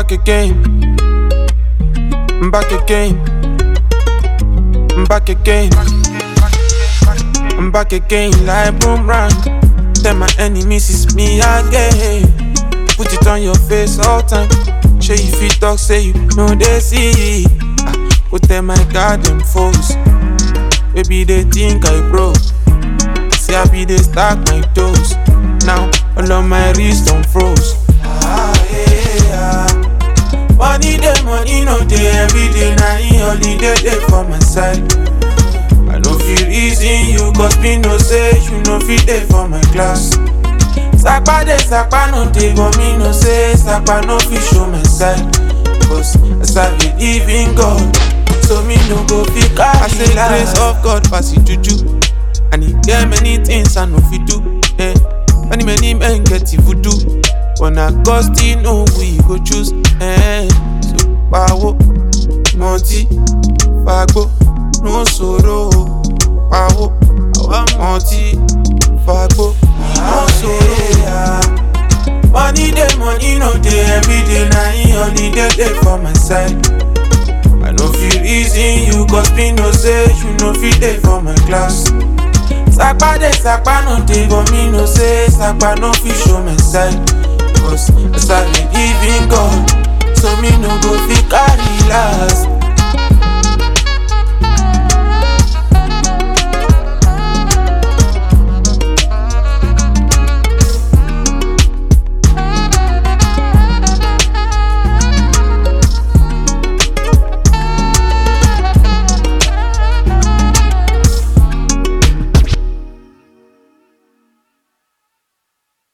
back again. I'm back again. I'm back again. I'm back again like boomerang. Tell my enemies it's me again. Put it on your face all time. Show you fit talk, say you know they see. Ah, Put them my garden foes. Baby they think I broke. See I be they stack my toes. Now all of my wrist on froze. Ah, yeah, yeah. Money day, money no day, every day na in holiday day for my side. I no feel reason you, cause me no say you no fit dey for my class. Sapa dey, sapa no dey, but me no say sapa no fit show my side. Cause as I believe in God, so me no go fit carry I say grace of God pass it juju, and e get many things I no fit do. Eh. Many many men get it voodoo, but na God still know who he go choose. Eh. So pawo, multi, fagbo, no sorrow. Pawo, multi, fagbo, no sorrow. Money day, money no day, every day na in holiday day for my side. I no feel reason you, cause me no say you no fit dey for my class. Sapa dey, sapa no dey, but me no say sapa no fit show my side. Cause as I believe in God, so me no go fit carry last.